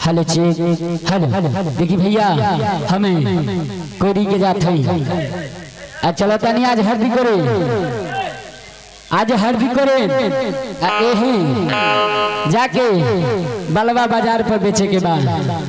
Hello check hello देखी भैया हमें कोरी के जात हई आ चलो तनी आज हरदी करे आज हरदी करे आ एही जाके बलवा बाजार पर बेचे के बाद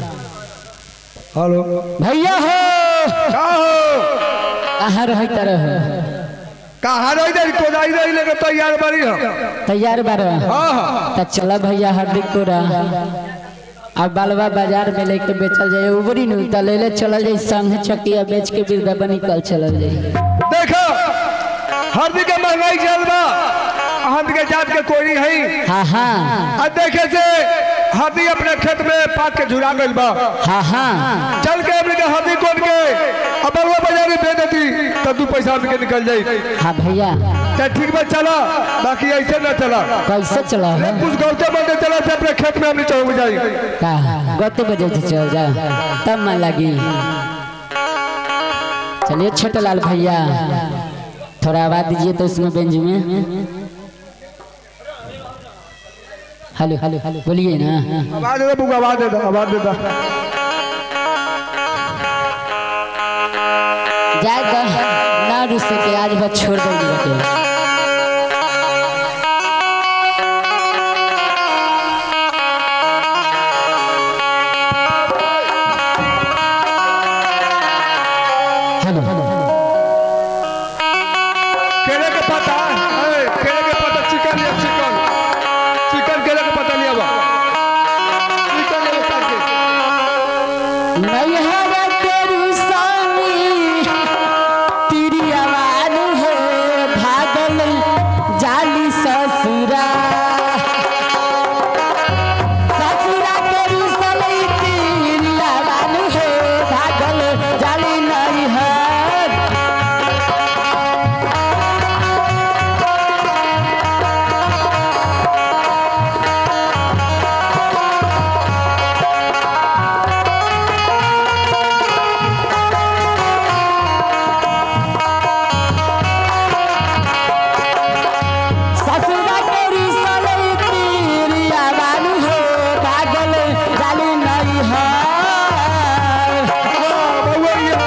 हेलो भैया हो का हो कहाँ रह तरह कहाँ रही दे तो जाई रही लेके तैयार बड़ी हम तैयार बार हाँ हाँ त चला भैया हरदी कोरा अब बालवा बाजार में लेके बेचल जाए उबरी नु त ले ले चलल जाए संग चकिया बेच के बिरदा निकल चलल जाए देखो हरदी के महंगाई चल बा हरदी के जात के कोई है हाँ हाँ आ देखे से हरदी अपने खेत में पात के झुरा गइल बा हाँ हाँ चल के अपने के हरदी कोन के अब बलवा बाजार में बेच देती तब दू पैसा हमके निकल जाई हाँ भैया चाहे ठीक बात चला बाकी ऐसे न चला कैसे चला है कुछ गौते बंदे चला से अपने खेत में हमने चौक जाई का गते बजे से चल जा तब मन लगी चलिए छोटे लाल भैया थोड़ा आवाज दीजिए तो उसमें बेंच में हेलो हेलो हेलो बोलिए ना आवाज दे दे बुक आवाज दे दे आवाज दे दे जाए तो ना रुस सके आज बस छोड़ देंगे बेटे हेलो केले के पत्ता ए, केले के पत्ता चिकन लिया चिकन चिकन केले के पत्ता लिया बा चिकन ले काट के नैहर तेरी सामी तेरी आवाज है भागल जाली ससुरा ससुरा तेरी सलई तेरी आवाज है भागल जाली नैहर ससुरा तेरी सलई तेरी आवाज है भागल जाली नैहर हाँ, बउआ लिया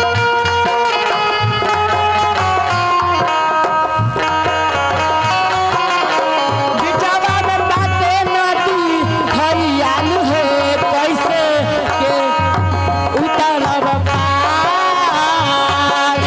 बिचावा में बाटे नदी हरियाल है कैसे के उतरब पार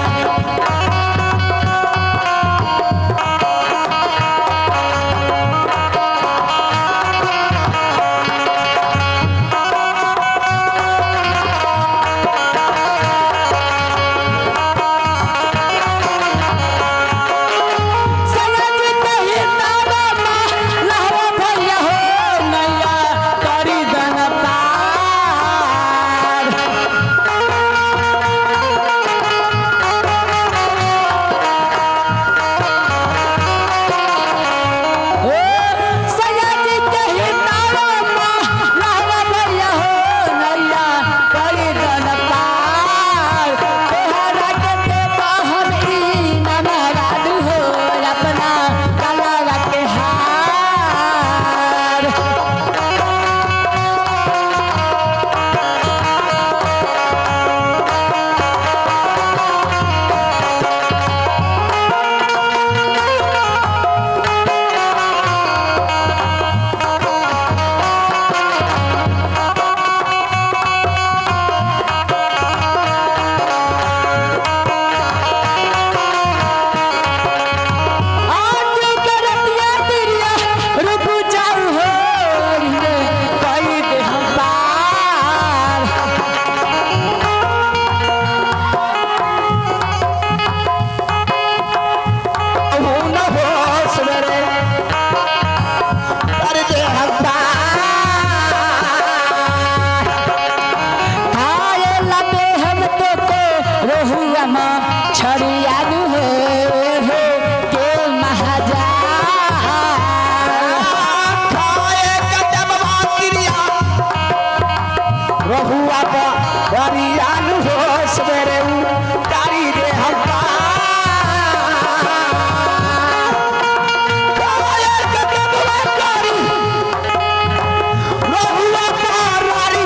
सनक कही तारा माँ लहरा भैया हो नैया करी दन पार ओ सनक कही तारा माँ लहरा भैया हो नैया करी दन पार तोहरा के ते बहरी नमराद हो अपना कलावा के हार आज करतिया तिरिया रुक जाऊ हो रे कई दे हम पार हो न हो सवेरे कर दे हम पार हाय लगे हम तो को रोहुआ माँ छड़िया हो हो के महाजा खाए कदम बातिरिया रोहुआ का बरिया हो सवेरे तारी दे हम खाए कदम बातिरिया रोहुआ का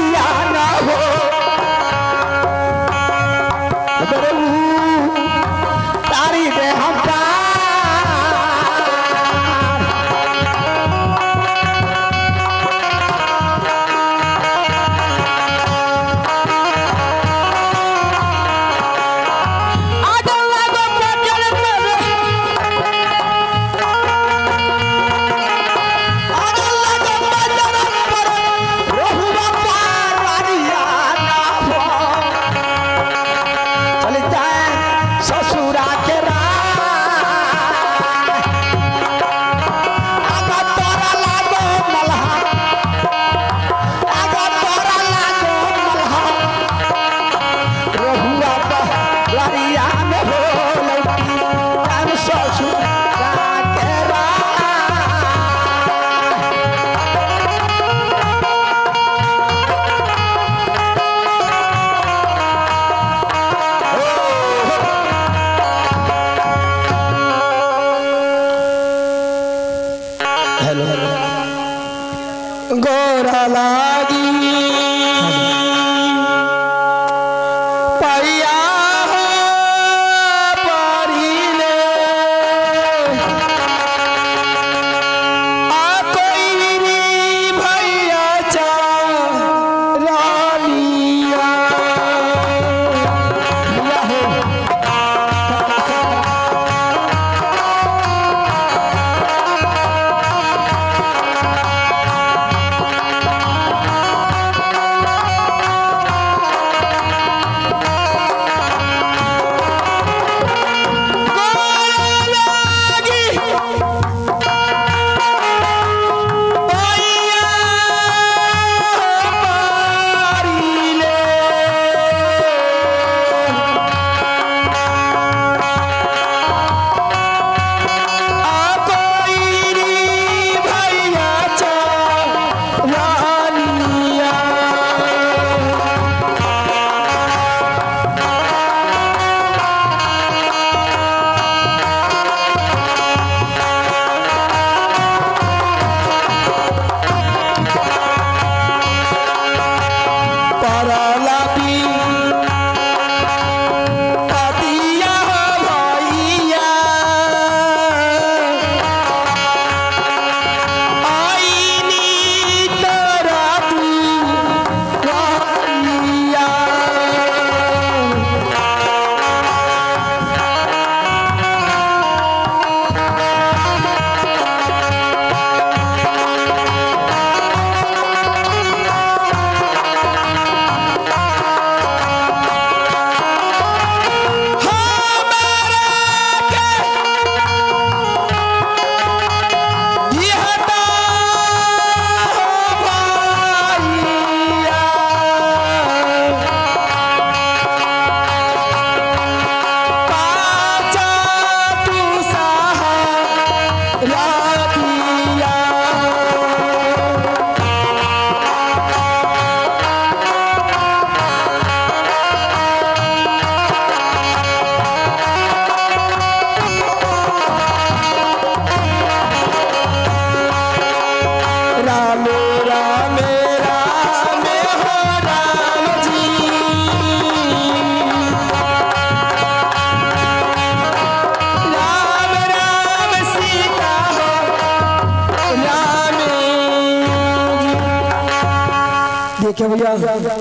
देखिए भैया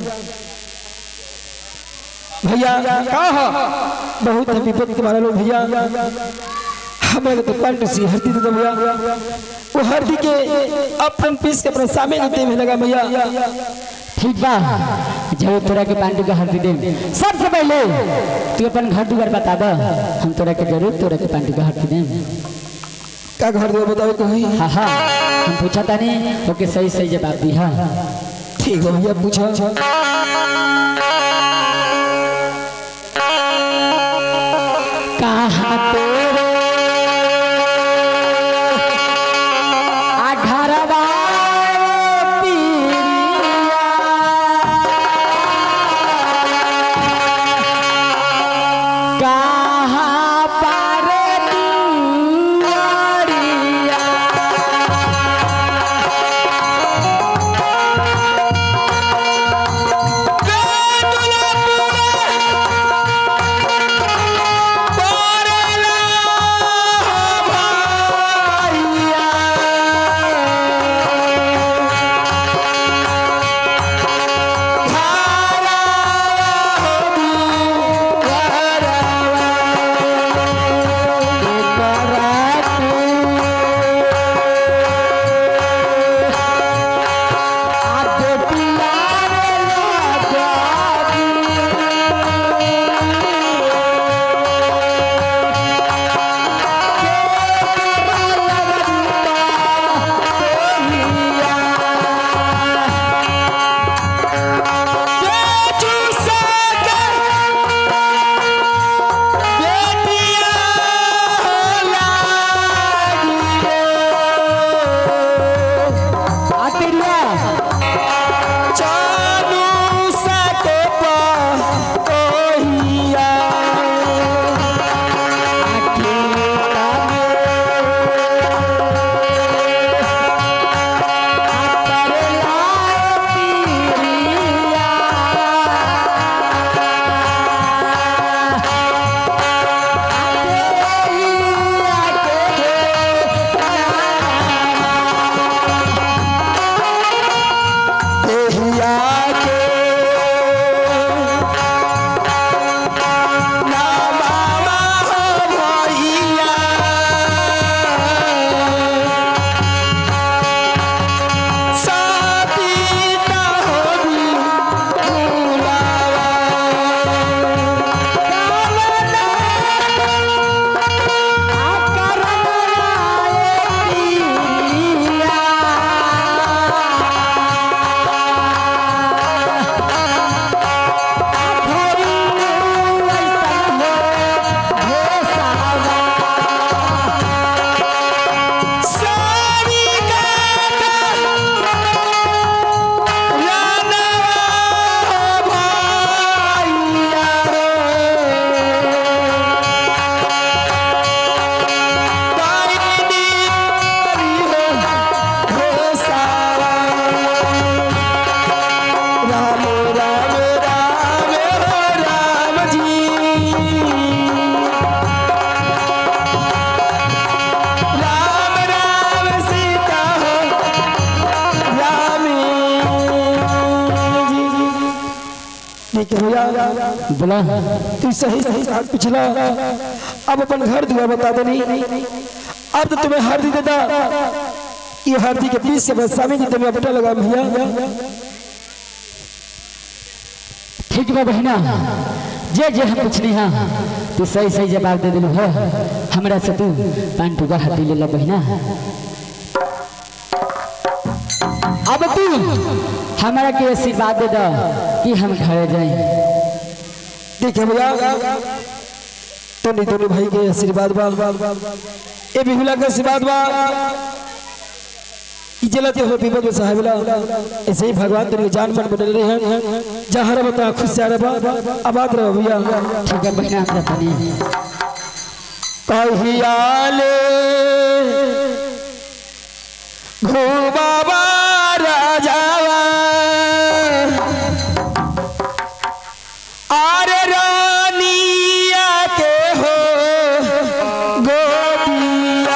भैया का ह बहुत है विपद के मारे लोग भैया हमें तो कंठ सी हरदी दे दो भैया वो हरदी के अपन पीस के अपने सामने देते में लगा भैया ठीक बा जब तोरा के पांडु का हरदी दे सबसे पहले तू अपन घर दुआर बता द हम तोरा के जरूर तोरा के पांडु का हरदी दे का घर दो बताओ कहीं हाँ हाँ हम पूछा तानी ओके सही सही जवाब दी हाँ ठीक है भैया पूछो कहाँ तेरे अघरवा पीरिया कहाँ पर दुआरिया ठीक है भैया बोला तू सही सही हाथ पिछला अब अपन घर दुआ बता देनी अब तो तुम्हें हरदी देता ये हरदी के पीस से बस स्वामी जी तुम्हें बेटा लगा भैया ठीक बा बहिना जे जे हम पूछनी हाँ तू सही सही जवाब दे दिलू हो हमरा से तू पान टुका हटी ले ला बहिना अब तू हमरा के आशीर्वाद दे दो कि हम घरे जाए ठीक है भैया तोनी तोनी भाई के आशीर्वाद बा ए बिहुला के आशीर्वाद बा ई जलते हो विपद में साहेबला ऐसे ही भगवान तेरे जान मन बदल रहे हैं जहाँ रह बता खुश से रहा आबाद रहो भैया ठीक है बहिना हमरा तनी कहियाले घुमावा राजावा आरे रानिया के हो गोदिया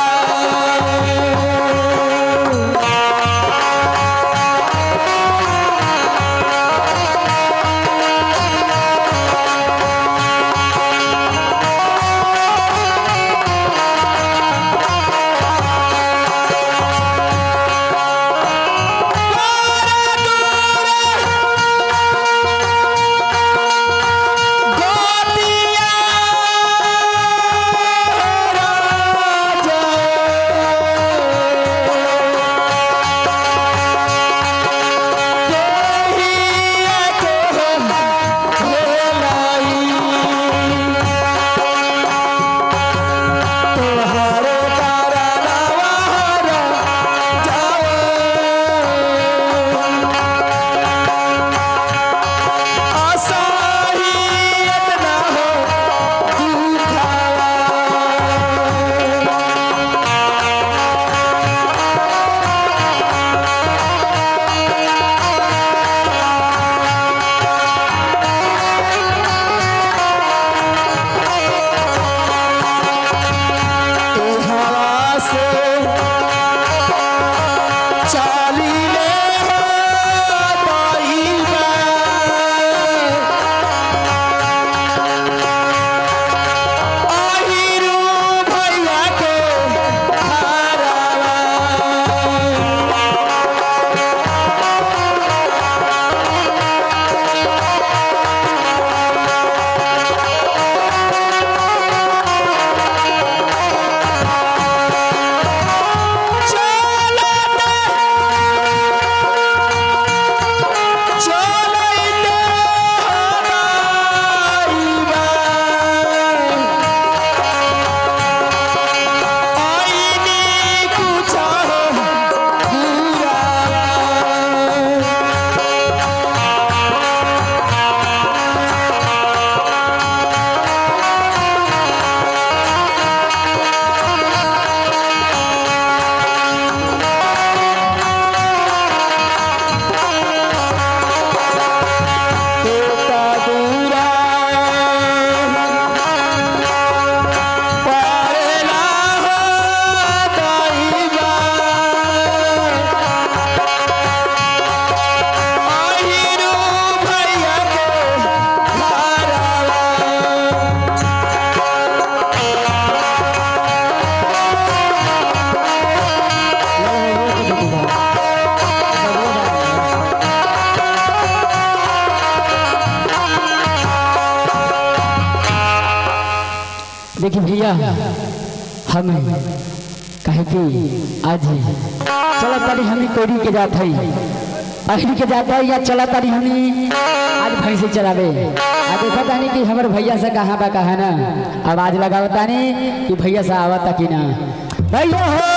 देखिए भैया हम कहे कि आज चला तारी हमी कोरी के जात है अहली के जात है या चला तारी हमी आज भैंसे चलावे आज देखा तानी कि हमारे भैया से कहाँ बा कहा ना आवाज लगावत तानी कि भैया से आवता कि ना भैया हो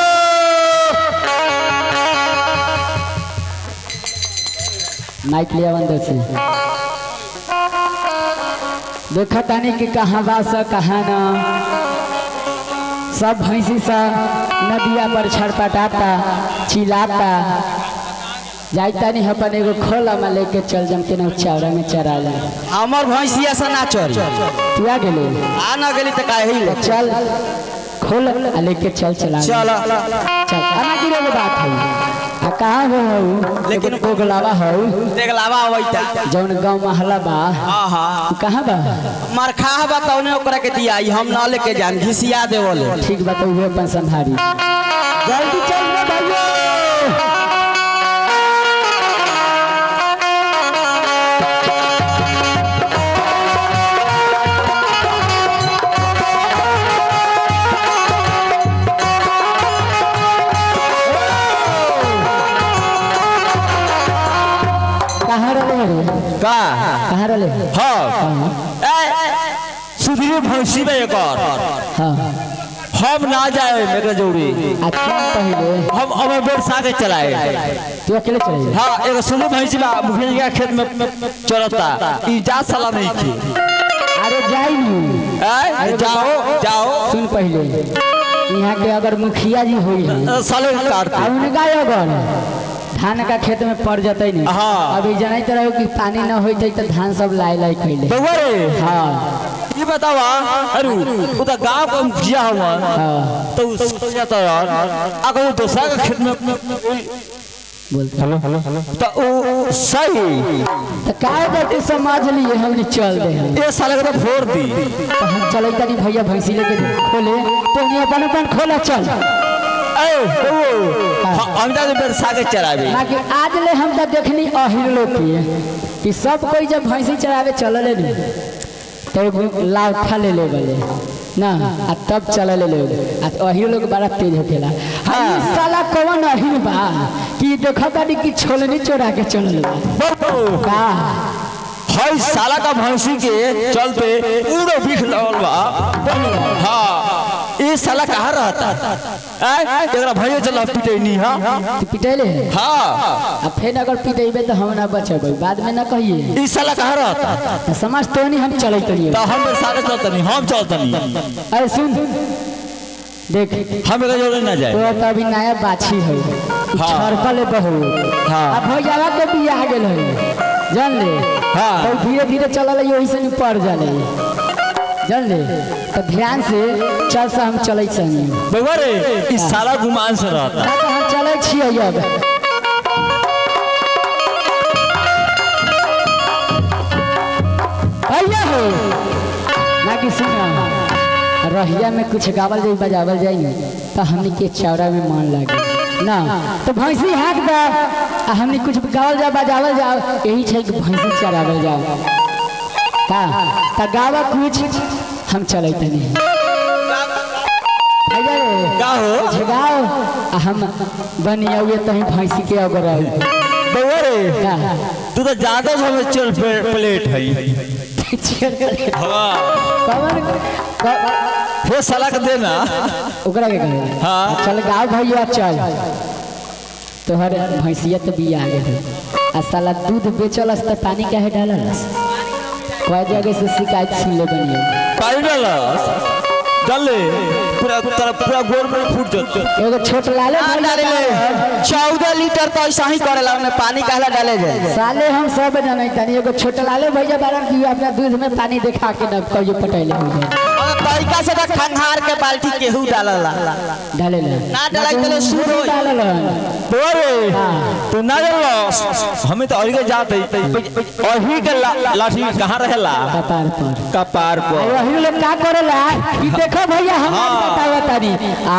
माइक लिया बंद से देखा तानी कि कहाँ बा सा कहाँ ना सब भैंसी सा नदिया पर छड़पटाता चिल्लाता जाइता नहीं अपन एगो खोला में लेके चल जम के ना चावड़ा में चरा ले हमर भैंसिया से ना चल तू आ गेले आ ना गेली त काहे ही ले चल खोल आ लेके चल चला चल चल आना गिरे के बात है आ कहाँ हो हो लेकिन- लेकिन गोगलावा हो देख लावा अवैता जौन गांव महला बा हां हां तू कहाँ बा मार खा बा तौने ओकरा के दिया हम ना लेके जान घिसिया देवले ठीक बा तो उहे अपन संभारी जल्दी चल रे भैया कहाँ रहले रे का कहाँ रहले हां ए सुधीर भैंसी में एक और हाँ हम ना जाए मेरे जोड़ी अच्छा पहले हम अब बेर साथे चलाए तू अकेले चले जा हाँ एगो सुनो भैंसी बा मुखिया जी के खेत में चलता ई जा साला नहीं की अरे जाई नी ए जाओ जाओ सुन पहले यहाँ के अगर मुखिया जी हुई है साले काट आ उनका अगर धान का खेत में पड़ जतई नहीं हाँ। अभी जनैत रहो कि पानी न होते तो धान सब लाई लाई कैले बउआ रे हाँ ये बतावा अरु उ त गांव का मुखिया हुआ हाँ तो उस तो जाता यार अगर दूसरा का खेत में बोलते हेलो हेलो हेलो तो उ सही तो काय करते समझ लिए हमने चल दे हम ये साले का तो फोड़ दी तो हम चले तनी भैया भैंसी लेके खोले तो नहीं अपन अपन खोला चल ए ओ हम जा बेर सागे चरावे ना कि आज ले हम तो देखनी अहिर लोग की कि सब कोई जब भैंसी चरावे चलले नहीं तो एगो लाउठा ले ले गले ना आ तब चल ले ले आ अहिर लोग बड़ा तेज होखेला हाँ साला कौन अहिर बा कि देखा तानी कि छोलनी चोरा के चलल बा का हई साला का भैंसी के चलते पूरा बिख लगल बा हां ये साला कहाँ रहता ए एकरा भैया चला पिटैनी हां तू पिटेले हां आ फिर अगर पिटेबे तो हम ना बचेबै बाद में ना कहिए ई साला कहाँ रहता तो समझ तो नहीं हम चले करिए तो हम सारे चलतनी हम चलतनी अरे सुन देख हम एकरा जोड़े ना जाए तो तो अभी नया बाछी है हाँ। छड़कल बहुत हाँ। अब भैया के बियाह गेल है जान ले हाँ। तो धीरे धीरे चलल है वही से नहीं पड़ जाले जान ले तो ध्यान से चल से हम चले संगे बउआ रे ई साला गुमान से रहता ना तो हम चले छियै अब भैया हो ना कि सुना रहिया में कुछ गावल जाई बजावल जाई तो हमनी के चौड़ा में मन लागे ना तो भैंसी हाथ दा आ हमनी कुछ गावल जा बजावल जाओ यही छै कि भैंसी चरावल जाओ का त गावा कुछ हम चले तनी भैया रे का हो झगाओ आ हम बनिया तही भैंसी के अगर बउआ रे तू तो ज्यादा समय चल पे- प्लेट है हाँ कवन क- फिर साला के देना ओकरा के कहे हाँ। चल गाँव भैया चल तोहर भैंसिया तो बिया गेल है आ साला दूध बेचलस तो पानी काहे डाललस कई जगह से शिकायत सुन ले बनिए पानी डालस डाल ले पूरा तेरा पूरा गोल में फूट जाता एगो छोट लाले ना भैया डाले का- चौदह लीटर तो ऐसा ही करेला उन्हें पानी कहला डाले जाए साले हम सब जाने तनी एगो छोट लाले भैया बारन की अपना दूध में पानी देखा के न कहियो पटैले हो जाए और तरीका से तो खंघार के बाल्टी केहू डालला डाले ले ना डाला के लिए शुद्ध होई। डाले बोरे तू ना डालो हमें तो अही के जाते अही के ला- लाठी कहाँ रहेला कपार पर कपार आ पर वही लोग का करेला कि देखो भैया हम हाँ। बतावा तानी आ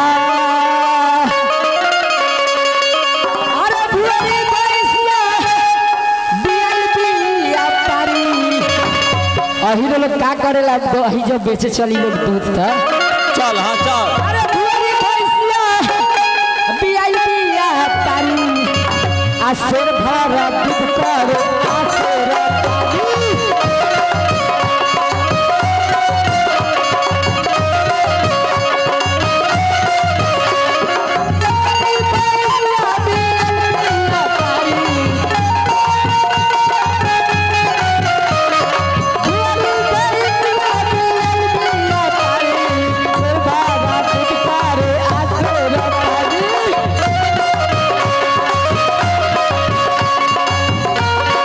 अरे भुअरी भैंसिया बियल बिया पारी अही लोग का करेला दही जब बेचे चली लोग दूध था चल हाँ चल अरे भुअरी भैंसिया बियाई बिया तारी आ शेर भरा दूध कर आ शेर तारी Thank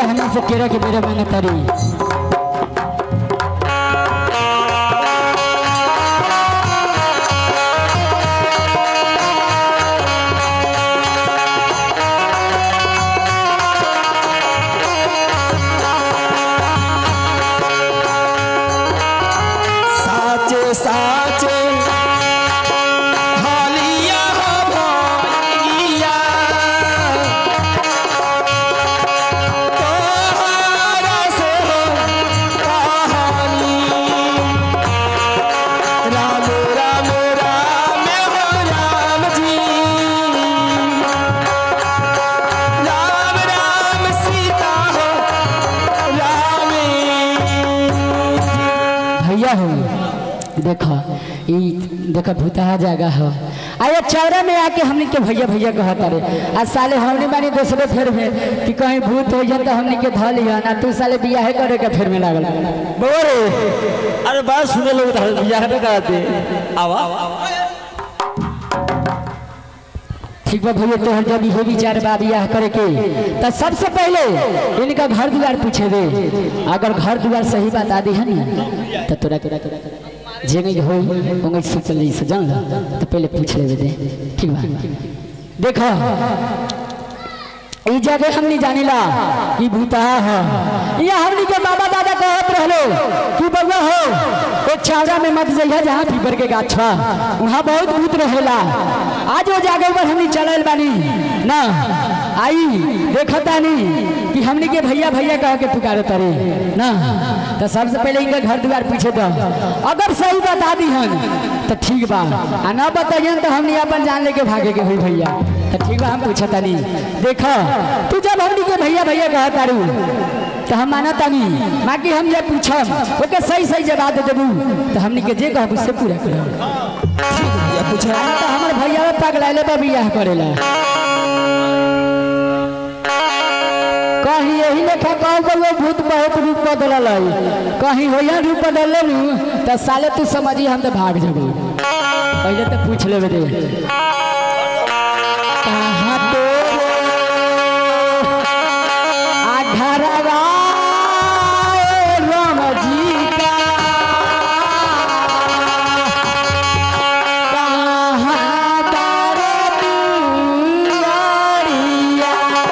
हमने से केरा के बेरा मैंने तारी साचे साचे हालिया हो भइया तोहरा से हो कहानी राम राम राम हो राम जी राम राम सीता हो राम भैया हो देखो ई देखो भूतहा जगह हो आया चौरा में आके हमने के भैया भैया कहता रे आ साले हमने बानी दूसरे फेर में कि कहीं भूत हो जाए तो हमने के धल लिया ना तू साले बियाह करे के फेर में लागल बोरे अरे बात सुने लोग तो बियाह में कराते आवा ठीक बा भैया तोहर जब इहे विचार बा बियाह करे के तो सबसे पहले इनका घर द्वार पूछे दे अगर घर द्वार सही बता दी है ना तो तोरा तोरा तोरा जेंगे हो होंगे से चल जैसे जान ला तो पहले पूछ लेवे दे ठीक बा देखो ई जगह हमनी जानिला कि भूतहा है ये हमनी के बाबा दादा कहत रहलो कि बउआ हो एक छावड़ा में मत जइहा जहाँ पीपर के गाछ बा वहाँ बहुत भूत रहेला आज वो जगह पर हमनी चलल बानी ना आई देखता नहीं कि हमनी के भैया भैया कह के पुकारे तरे ना तो सबसे पहले इनका घर द्वार पूछे दो अगर सही बता दी हन तो ठीक बा आ ना बताइए तो हमनी अपन जान लेके भागे के हुई भैया तो ठीक बा हम पूछता नहीं देखो तू जब हमनी के भैया भैया कह तारू तो हम माना तानी बाकी हम ये पूछम ओके सही सही जवाब दे देबू तो हमनी के जे कहब उससे पूरा करब भैया पूछा आ ना तो हमर भैया पगलाइले बा बियाह करेला कहीं यही लेखा कहू बउआ भूत बहुत रूप बदलल है कहीं होया रूप बदलले नु तो साले तू समझी हम तो भाग जबू पहले तो पूछ लेवे दे कहाँ तो आघरवा राम जी का कहाँ तारे दुआरिया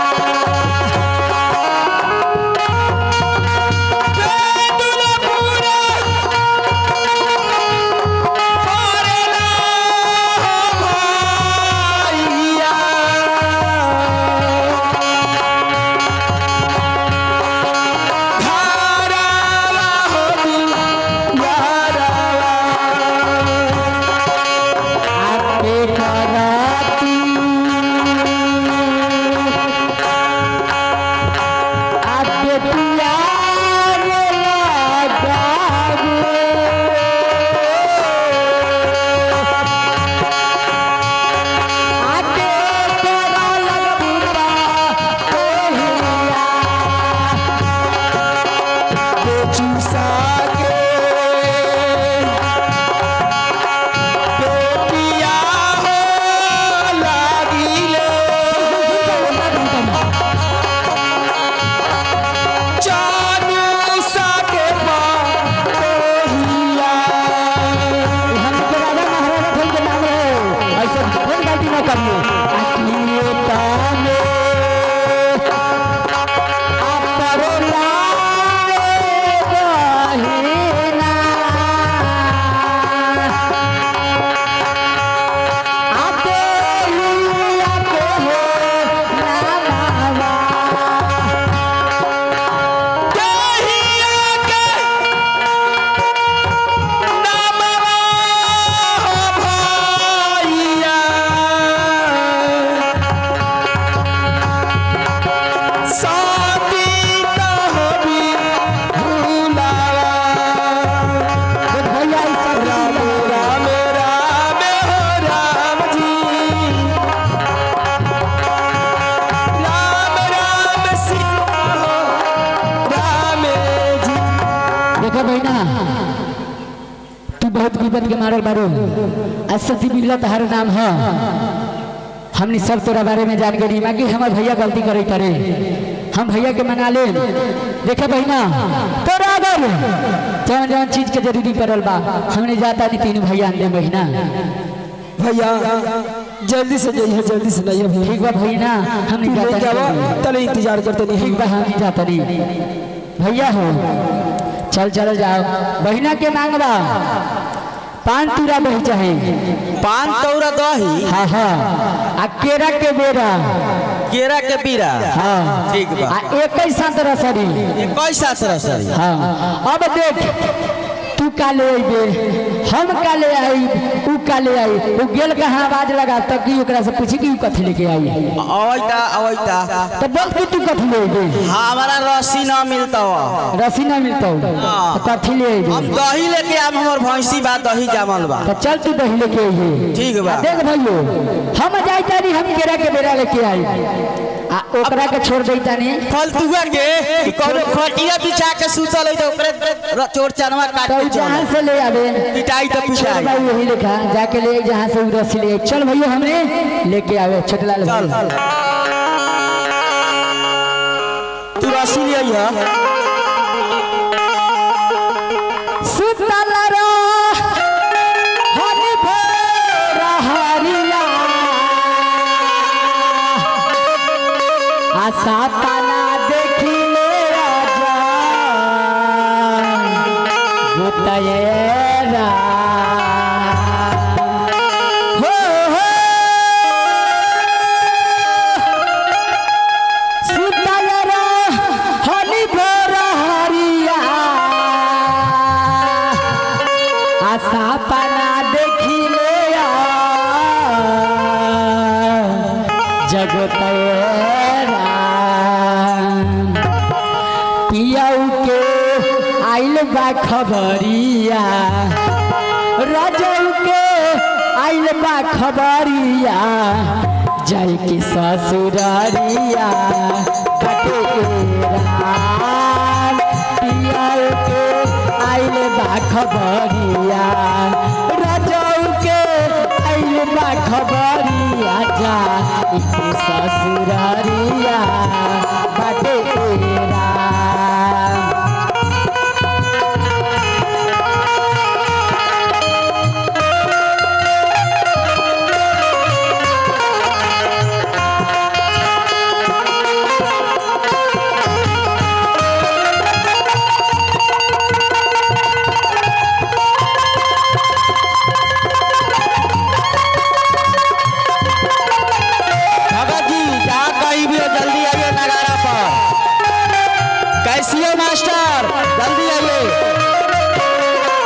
आपके कराती आपके प्यार आके तेरा लगबूता कोहिया चूसा के बेटिया हो लागिले चानू सा के पाहिया हम के राजा महाराजा थे के नाम है ऐसे कोई गलती ना करिए अकिए ताने अपरो लाए गहिना आते ही आते हो नामा कहिया के नामवा हो भैया साथी त होबी भुलावा भैया इस सब राम राम राम हो राम जी राम राम सीता हो राम जी देखो बहना तू बहुत विपद के मारल बारू असती बिल्ला तहार नाम है हमने सब तोरा बारे में जान गई बाकी हमार भैया गलती करे करे हम भैया के मना ले देखे बहिना तोरा अगर जवन जवन चीज के जरूरी पड़ल बा हमने जाता नहीं तीनों भैया दे बहिना भैया जल्दी से जाइए जल्दी से नहीं भैया ठीक बा बहिना हम तू नहीं लेके जाता आवा नहीं तले इंतजार करते नहीं ठीक बा हम नहीं जाता नहीं भैया हो चल चल जाओ बहिना के मांगबा पान तूरा बही चाहे पान तौरा दही हाँ हाँ आ केरा के बेरा केरा के पीरा हाँ ठीक बा आ एक ही साथ रसरी ये कैसा सर हाँ अब देख तू काले अइबे हम काले आई ऊ काले आई ऊ गेल कहाँ आवाज लगा तब की ओकरा से पूछी कि ऊ कथी लेके आई अवैता अवैता तो बोल कि तू कथी ले अइबे हमारा रस्सी ना मिलता हुआ रसी ना मिलता तो कथी ले हम अइबे दही लेके आम हमर भैंसी बा दही जामल बा तो चल तू दही लेके आइए ठीक बा। देख भाइयो हम जाई तानी हम केरा के बेरा लेके आई आ ओकरा के छोड़ देई तानी फलतुआ के कि कोनो खटिया बिछा के सुतल है तो ओकरे र- चोर चनवा काट तो के ऊ जहाँ चल से ले आवे पिटाई तो चल पिटाई भाई यही लिखा जाके ले आई जहाँ से ऊ रस्सी ले आई। चल भैया हमने लेके आवे छोटलाल चल भाई तू रस्सी ले आइया सुतल रो हरि भोर हरिया आशा ताना देखी ले आजा गोतयरा हो हो सुतल रो हरि भोर हरिया आशा पाना देखिले जगतरा पियाऊ के आइल बा खबरिया रजऊ के आइल बा खबरिया जाय के ससुरारिया कटेरा पियाऊ के आइल बा खबरिया रजऊ के आइल बा खबरिया जा के ससुरारिया बटेरा भगत जी जहाँ कहीं भी हो जल्दी आइए नगारा पर कैसी हो मास्टर जल्दी आइए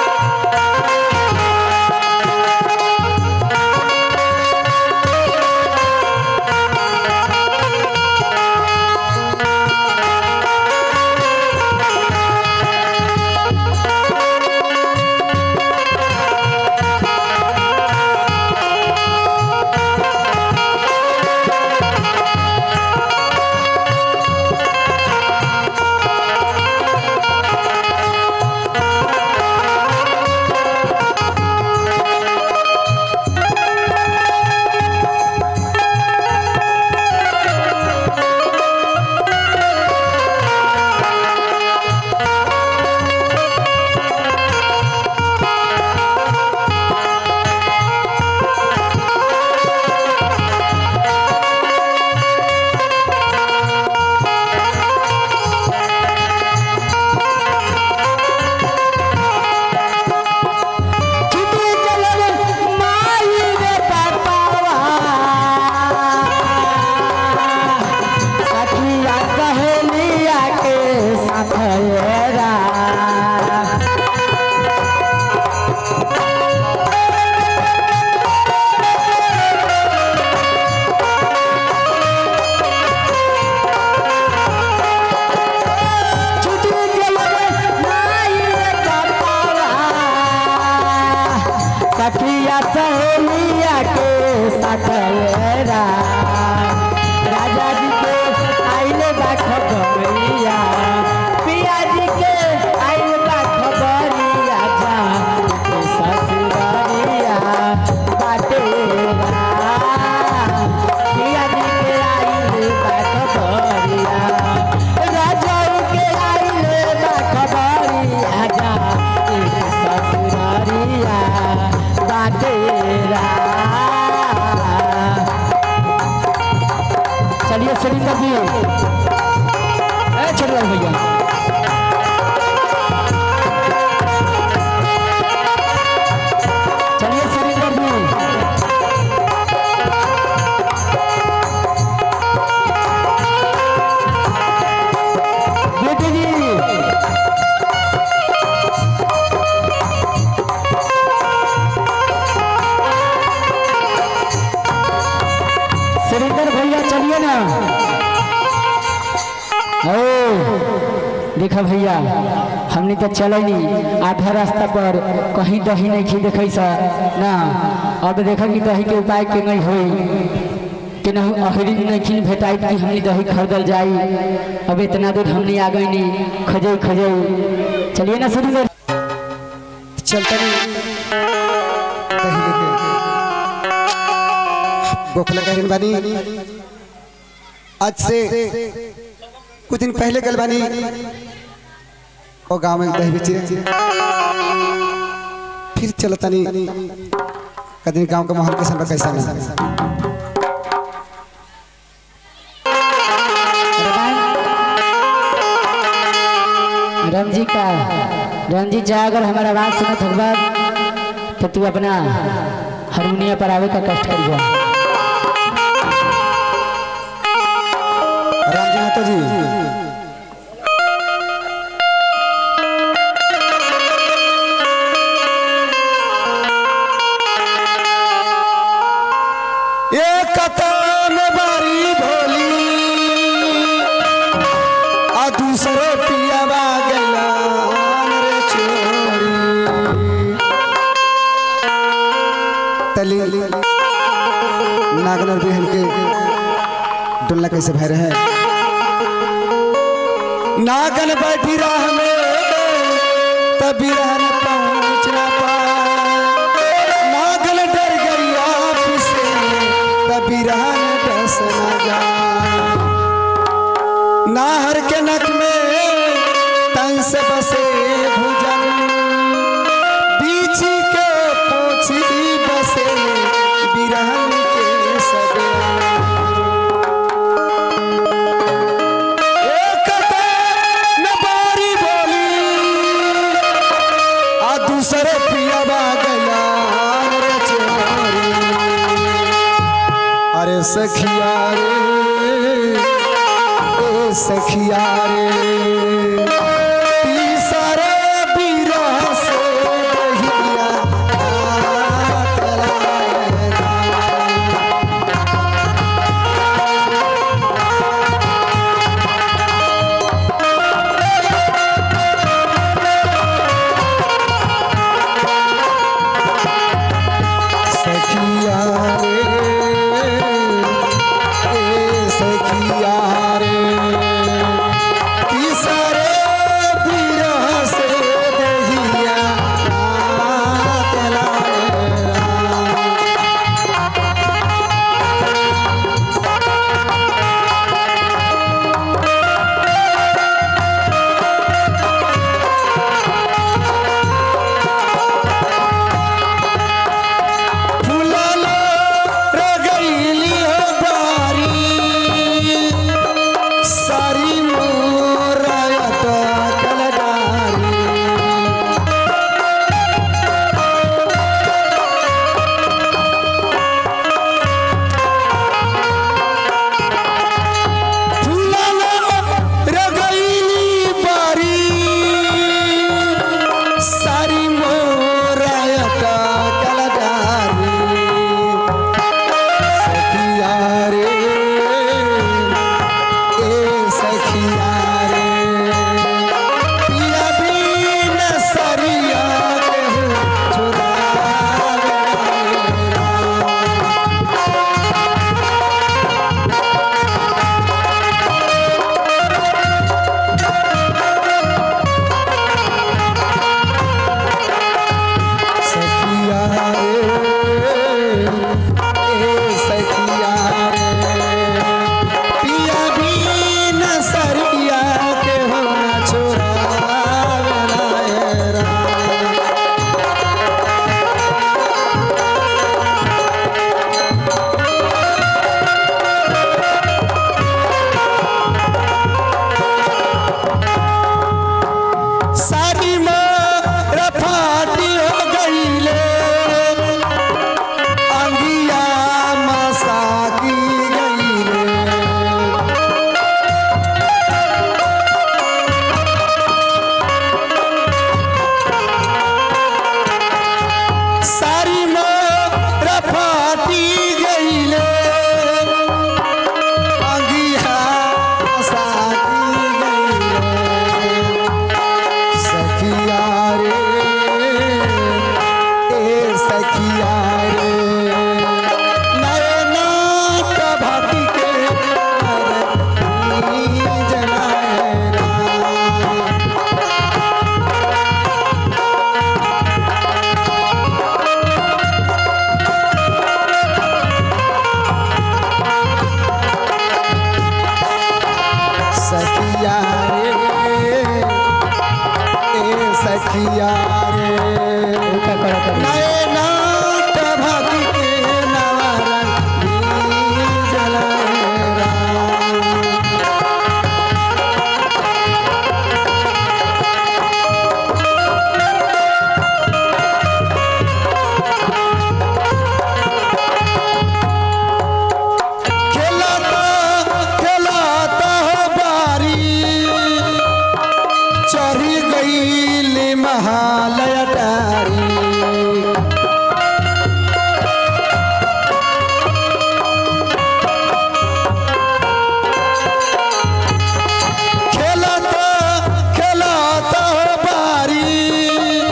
छुट्टी चलल माई रे पापावा सखिया सहेलिया के साथरा छुट्टी चलल माई रे पापावा सखिया सहेलिया के साथरा राजा जी के आइले बा खबरिया पिया जी के आइले बा खबरिया जा के ससुरारिया बाटेरा पिया जी के आइले बा खबरिया देखा भैया हमने तो चलनी आधा रास्ता पर कहीं दही नहीं खी देखे सा ना अब देखा कि दही के उपाय के नहीं हुई कि नहीं अहरी नहीं खी भेटाई कि हमने दही खरीदल जाई अब इतना दूर हमने आ गई नहीं खजे खजे चलिए ना शुरू कर चलता नहीं दही लेके गोखला कहन बानी आज से कुछ दिन पहले गल बानी ओ गांव में दही बेचे फिर चलता नहीं कदी गांव का माहौल कैसा बा कैसा ना रंजी का रंजी जा अगर हमारा आवाज सुनत होगा तो तू अपना हारमोनिया पर आवे का कष्ट करिए राम जी माता जी एक कतन बारी भोली आ दूसरे पियावा गलान रे चोरी तली नागनर बहन के डुल्ला कैसे भय रहे नागन बैठी राह में तभी रहन पहुंच ना पाए नागन डर गई आप से तभी रहन डस न जाए नाहर के नक में तन से बसे भुजन बीची के पोछी बसे बिरहन के सदे एक न बारी बोली आ दूसरे पियावा गला रे चोरी अरे सखिया रे ए सखिया रे तीसरे बिरह से दहिया रात लाएगा। सखिया रे ए सखिया रे सखिया रे का करा करी नए नाट भक्ति के नवरंगी जलरा खेलाता खेलाता हो बारी चढ़ी गई महालय डारी खेलाता खेलाता हो बारी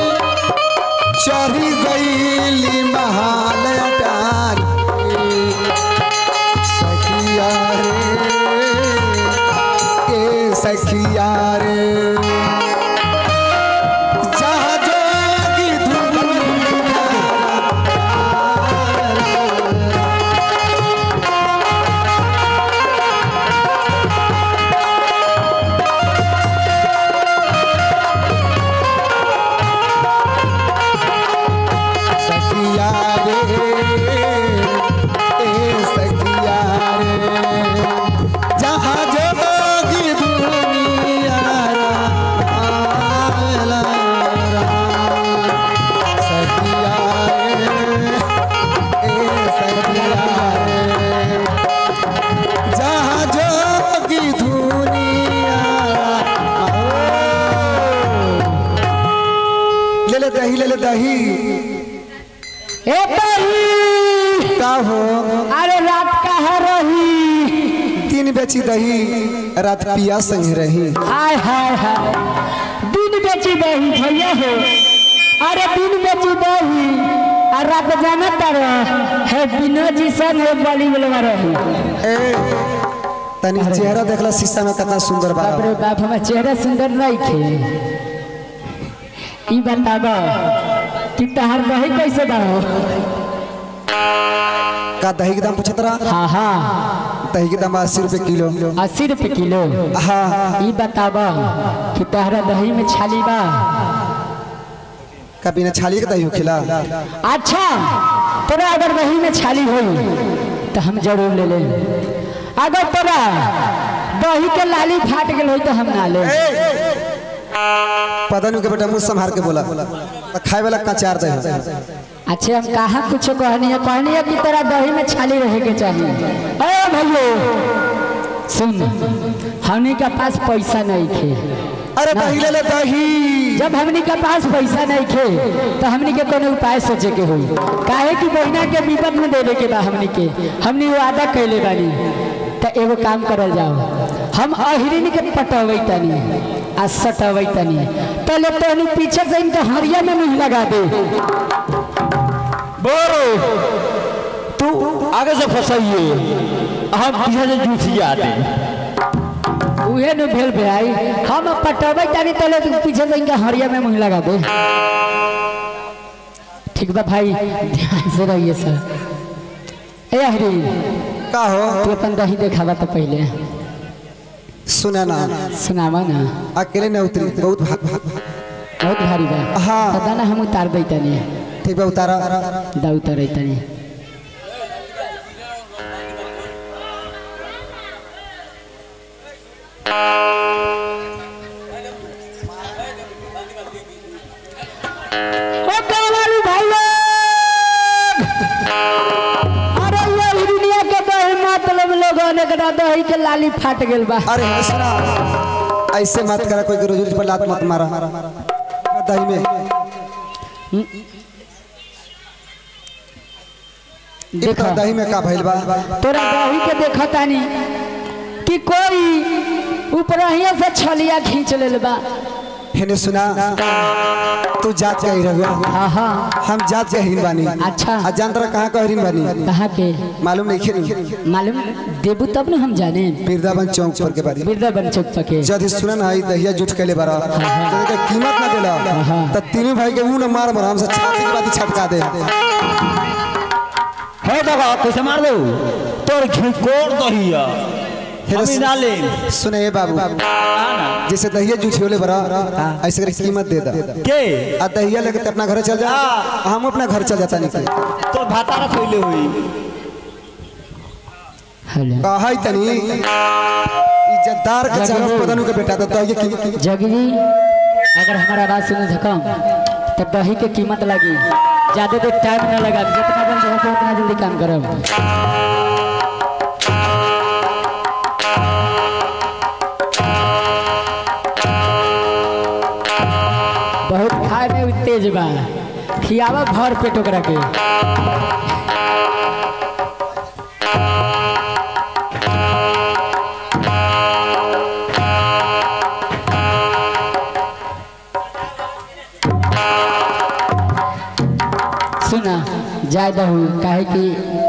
चढ़ी गई महालय डारी सखिया रे ए सखिया रे जहाँ जोगी धुनिया सखिया रे ए सखिया रे जहाँ जोगी दुनिया आला सखिया रे ए सखिया रे जहाँ जोगी दुनिया ले ले दही ले ले दही ए बही का हो अरे रात कहाँ रही तीन बेची दही रात पिया संग रही हाय हाय हाय दिन बेची दही भैया हो अरे दिन बेची दही और रात जाना तर है विनोद जी संग है बली बोलवा रही ए तनी चेहरा देखला शीशा में कितना सुंदर बा बाप रे बाप हमार चेहरा सुंदर नहीं थे ई बताब कि तहार दही कैसे दाओ का दही के दाम पूछत रहा हाँ हाँ दही के दाम अस्सी रुपए किलो अस्सी रुपये किलो हाँ ई बताब कि तहरा दही में छाली बा का बिना छाली के दही होखेला अच्छा तोरा अगर दही में छाली होई तो हम जरूर ले ले अगर तोरा दही के लाली फाट गेल होई तो हम ना ले पता के बेटा मुंह संभार के बोला तो खाए वाला कचार दही अच्छे हम कहा कुछ कहनी है कहनी है कि तेरा दही में छाली रहे के चाहिए अरे भैयो सुन हमनी के पास पैसा नहीं थे अरे दही ले ले दही जब हमनी के पास पैसा नहीं थे तो हमनी के कोनो उपाय सोचे के हुई काहे कि बहिना के विपद में देवे के बा हमनी के हमनी वादा कैले बानी तो एगो काम करल जाओ हम अहिरिन के पटवे तनी आ सटवे तनी पहले तनी पीछे से इनके हरिया में मुंह लगा दे बोरो तू आगे से फंसाइए हम पीछे से जूठिया दे उहे न भेल भाई हम पटवे तनी तले तू पीछे से इनके हरिया में मुंह लगा दे ठीक बा भाई ध्यान से रहिए सर ए अहिरिन का हो तू अपन दही देखावा तो पहले सुना ना सुनावा ना अकेले न उतरी बहुत भाग भाग भाग। बहुत भारी बा हाँ। तो दाना हम उतार दई तनी ठीक बा उतारा दा उतार तनी ओ कावालू भाई लोग! अरे ये ही दुनिया के दही मतलब लोगों के दही के लाली फाट गेल बा अरे सुना ऐसे मत करा कोई के रोज पर लात मत मारा दही में देखो देखा दही में का भइल बा तोरा दही के देखा तानी कि कोई ऊपरहिया से छलिया खींच लेल बा हेने सुना तू जात के ही रहुआ हाँ हाँ हम जात के हिन बानी अच्छा। आ जानत रहा कहाँ का हिन बानी कहाँ के मालूम नहीं खेली मालूम देबू तब न हम जाने बिरदावन चौक पर के बारी बिरदाबन चौक पके जद सुना ना आई दहिया जुट के ले बारा तो का कीमत ना देला त तीनों भाई के ऊ न मार मार हमसे छाती के बाती छटका दे है दादा कैसे मार दो तोर घिकोर दहिया हम ही ना ले सुने ए बाबू जैसे दहिया जूठियोले बरा ऐसे करके कीमत दे दा के आ दहिया लेके ते अपना घर चल जा हम अपना घर चल जाता नहीं तो भाता रख होइले हुई हेलो कहै तनी इज्जतदार के चारों पदनु के बेटा तो दहिया कीमत जगी जी अगर हमारा आवाज सुने धकम तो दही के कीमत लगी ज्यादा देर टाइम न लगा जितना जल्दी हो उतना जल्दी काम करब बहुत खाए में तेज बा खियावा भर पेट ओकरा के सुना जाय दहू काहे कि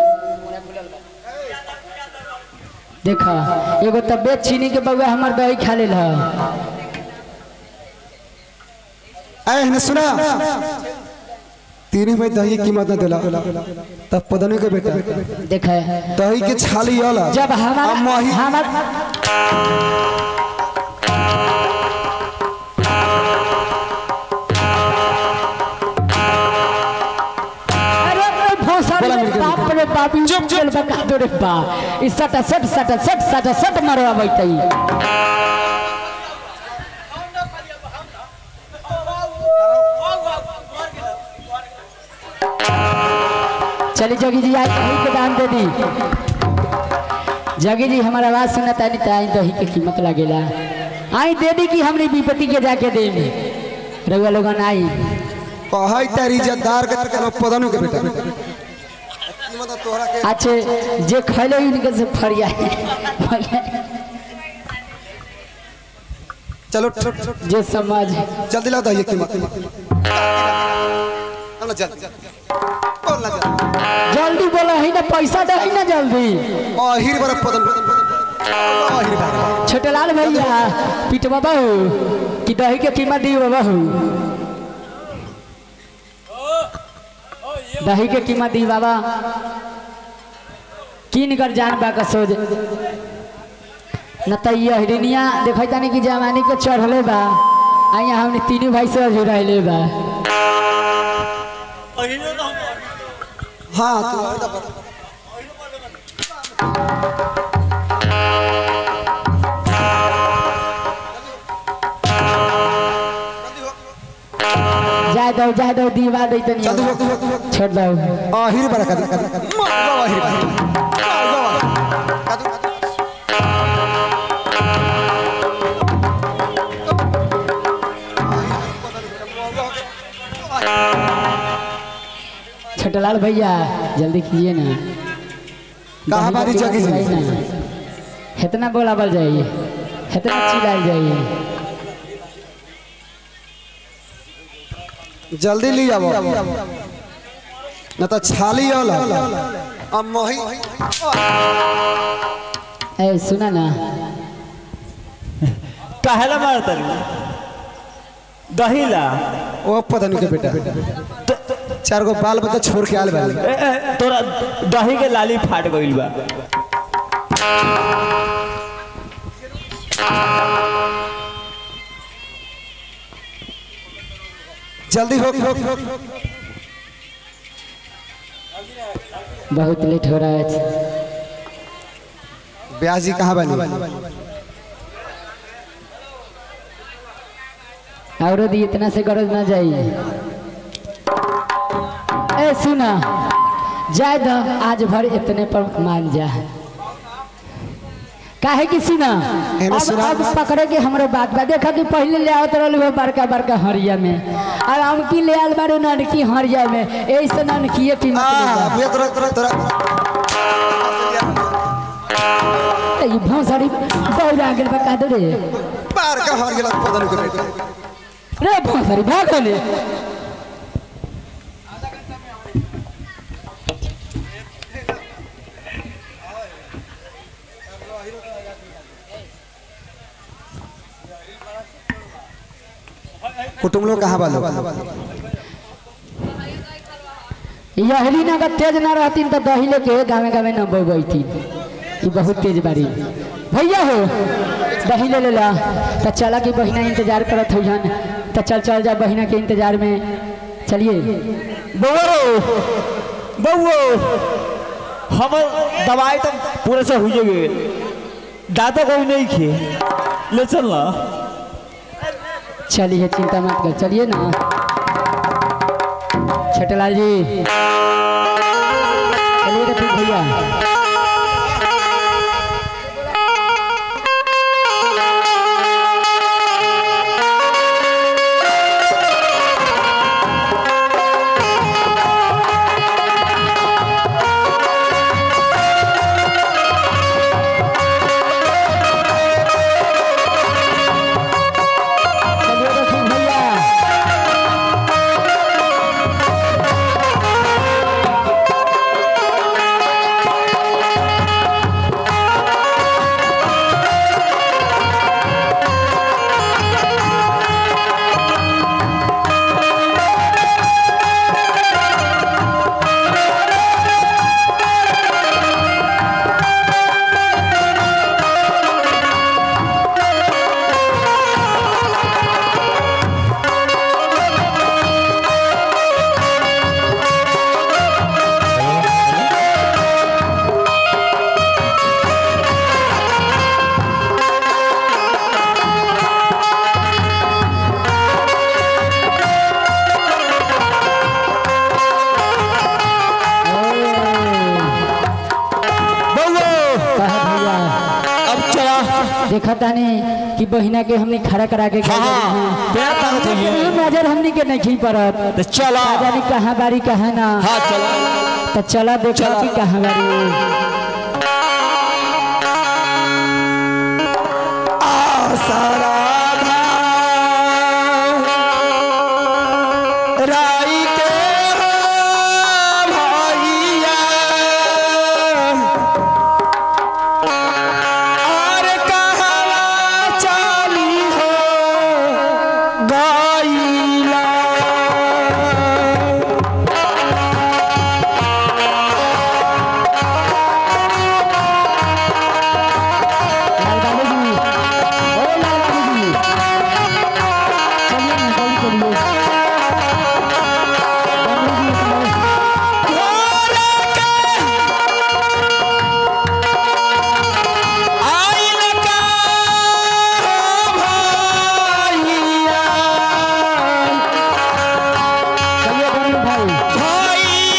देखा एगो तबियत चीनी के बउआ हमर दही खा लेल ह ऐ ने सुना तीन में दही कीमत न देला तब पदनु के बेटा देख दही के छाली वाला जब हमारा अब मही हमार अरे रे भोसड़ी रे बाप रे बाप चुप चल बका दो रे बा ई सटा सट सटा सट सटा सट मारवा बैतई चली जोगी जी आज दही के दाम दे दी जगी जी हमारा आवाज सुनता नहीं तो आई दही के कीमत लगेला आई दे दी कि हमने विपत्ति के जाके दे रउआ लोगन आई कहै तारी इज्जतदार के चलो पदनु के बेटा कीमत तोहरा के अच्छे जे खैले उनके से फरिया चलो चलो चलो, जे समझ जल्दी लाओ दही कीमत चलो जल्दी बोल ना जल्दी जल्दी बोला है ना पैसा दे ना जल्दी आहिर बरा पदन आहिर बरा छोटे लाल भैया पीट बाबा हो कि दही के कीमत दी बाबा हो दही के कीमत दी बाबा किन कर जान बा का सोच न त ये हिरनिया देखै तानी कि जवानी के चढ़ले बा आ यहाँ हमने तीनों भाई से जुड़ाइले बा हाँ तू और दबा जाय दो जाय दो दीवा दे तनी जल्दी हो, हो, हो, हो। छोड़ दो आहिर बरा कदी कदी मार गो आहिर बरा कदी छोटे लाल भैया जल्दी कीजिए ना कहाँ बारी जगी जी? भाई ना इतना बोलावल जाइए इतना चिल्लाल जाइए जल्दी ली आवो न तो छाली वाला अब मोही ए सुना ना काहेला मारता दही ला ओ पता नहीं के बेटा चार गो बाल बच्चा छोड़ के आल बाली ए, ए, तोरा दही के लाली फाट गइल बा जल्दी हो हो बहुत लेट हो रहा है ब्याह जी कहाँ बनी और दी इतना से गरज ना जाइए ए सुना जाय दो आज भर इतने पर मान जा काहे कि सुना एने अब सुना। अब पकड़े के हमरो बात बा देखा कि पहले ले आवत रहल वो बड़का बड़का हरिया में और हम की ले आल बारे ननकी हरिया में ऐसे ननकीए कीमत आ ले ये तोरा तोरा तोरा जा। ई भौसड़ी बहुत आगे बका दे रे बार का हार गेला पता नहीं के बेटा रे भौसड़ी भाग ले कुटुम लोग कहाँ बालो यहली ना अगर तेज ना रहती तो दही लेके गावे गावे न बैठी ई बहुत तेज बाड़ी भैया हो दही ले लेला तो चला की बहिना इंतजार करत हो हन तो चल चल जा बहिना के इंतजार में चलिए बउआ बउआ हम दवाई तो पूरे से हुई गए दादा कोई नहीं खे ले चल ना चलिए चिंता मत कर चलिए ना छटलाल जी चलिए तो फिर भैया चलिए तो फिर भैया बउआ कहा भैया अब चला देखा तानी कि बहिना के हमने खड़ा करा के हाँ हाँ तेरा ताकत है ये ये नजर हमने के नहीं पड़त तो चला ना जानी कहाँ बारी कहाँ ना हाँ चला तो चला देखा चला। कि कहाँ बारी आसारा राई के हो भैया और कहवा चाली हो गईला लाल बाबू जी ओ लाल बाबू जी चलिए ना जल्दी चलिए बाबू जी चलो। चलिए बड़ी भाई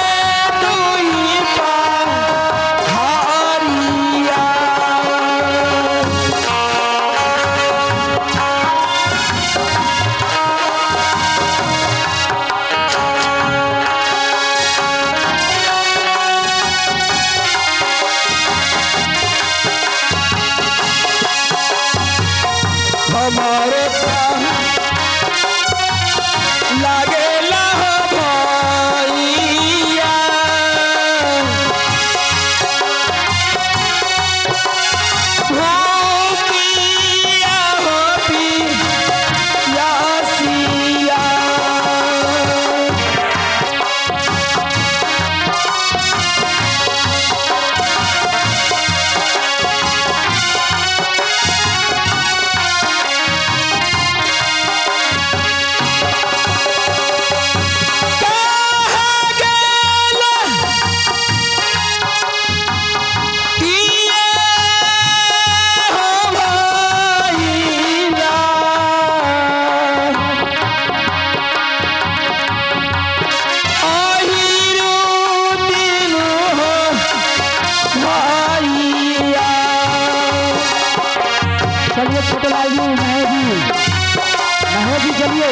हमारे लागे भैया हो पिया हो पिया सिया चलिए छोटे लाल जी महेश जी महेश जी चलिए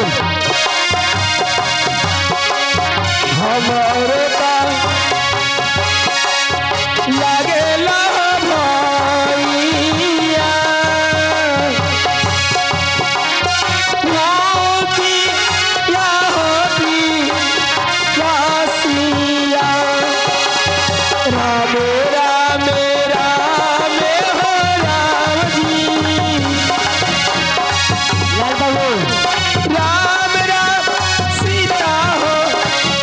हमारे लागे भैया होती या होती या सिया राम राम राम हो राम जी लाल बाबू राम राम सीता हो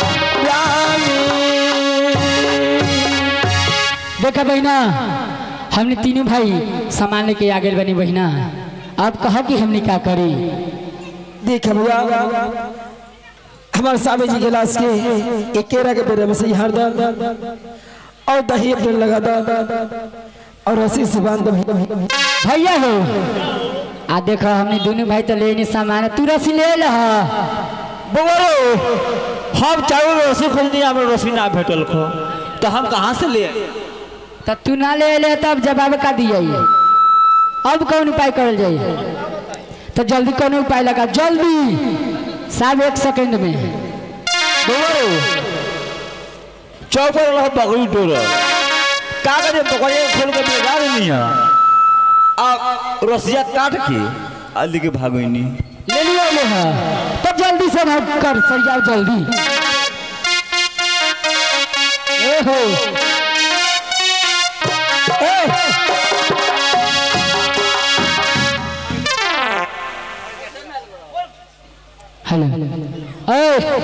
राम देखा बहना हमने तीनों भाई सामान लेके आ गए बनी बहिना अब कहा कि हमने क्या करी देख भैया हमारे स्वामी जी के लाश के एक केरा के पेड़ में से हर दर्द और दही अपने लगा दो और रस्सी से बांध दो भैया हो आ देखो हमने दोनों भाई तो ले नहीं सामान तू रसी ले लह बबरो हम चारों रस्सी खोजनी हमें रस्सी ना भेटल खो तो हम कहाँ से ले आए? तो तू ना ले ले तब जवाब का दिया अब कौन उपाय करल जाए तो जल्दी कौन उपाय लगा जल्दी साहब एक सेकंड में बबरो चौपर रहो बकरी टोर का करे बकरी खोल के बेगा नहीं है आ रसिया काट के आलू के भागोनी ले लियो ले हाँ। तो जल्दी से भाग कर सर जाओ जल्दी ए हो हेलो ए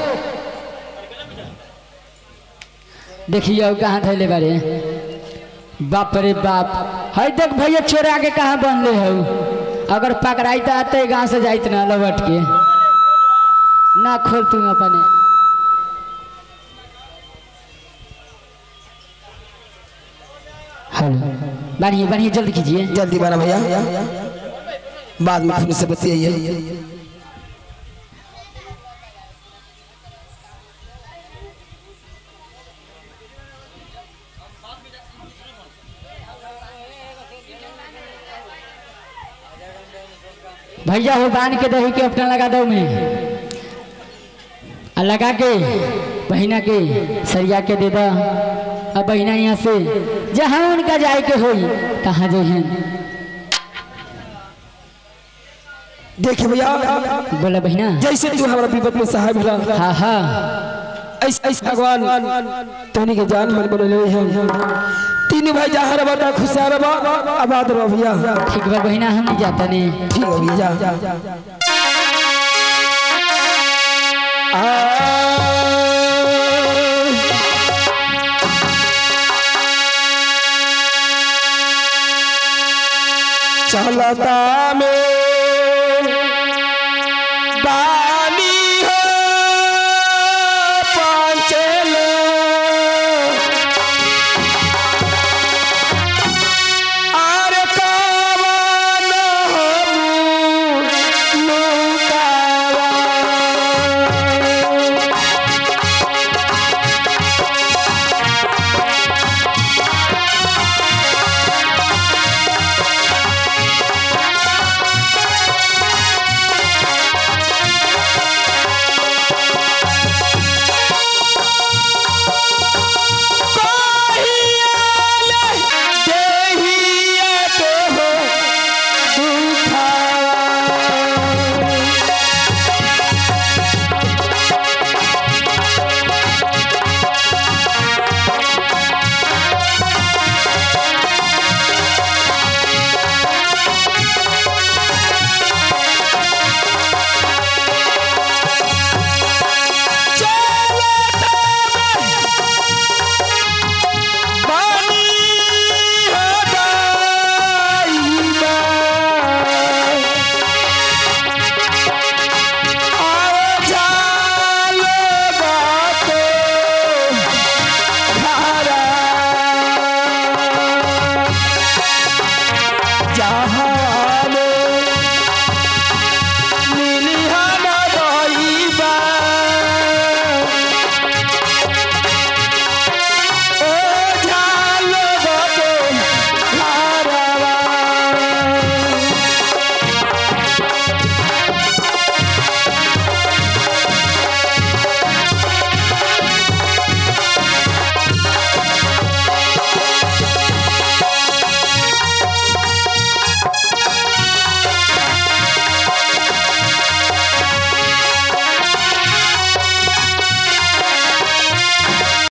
देखिए कहाँ धैले बारे बाप रे बाप है देख भैया चोरा के कहाँ बनले हो अगर पकड़ाई तो आते गांव से जाइत ना लौट के ना खोल तू अपने हेलो बढ़िए बढ़िए जल्दी कीजिए जल्दी बना भैया बाद में फिर से बतियाइए भैया हो बांध के दही के अपना लगा दो में आ लगा के बहिना के सरिया के दे दो अब बहिना यहाँ से जहाँ उनका जाए के हो तहाँ जइहन देखे भैया बोला बहिना जैसे तू हमारा विपद में सहाय मिला हाँ हाँ ऐसे ऐसे भगवान तोनी के जान मन बने हैं तीन भाई जहाँ रबा ता खुशियार रबा आबाद रबा भैया ठीक बा बहिना हम नहीं जाता नहीं ठीक है भैया जा चलता में बा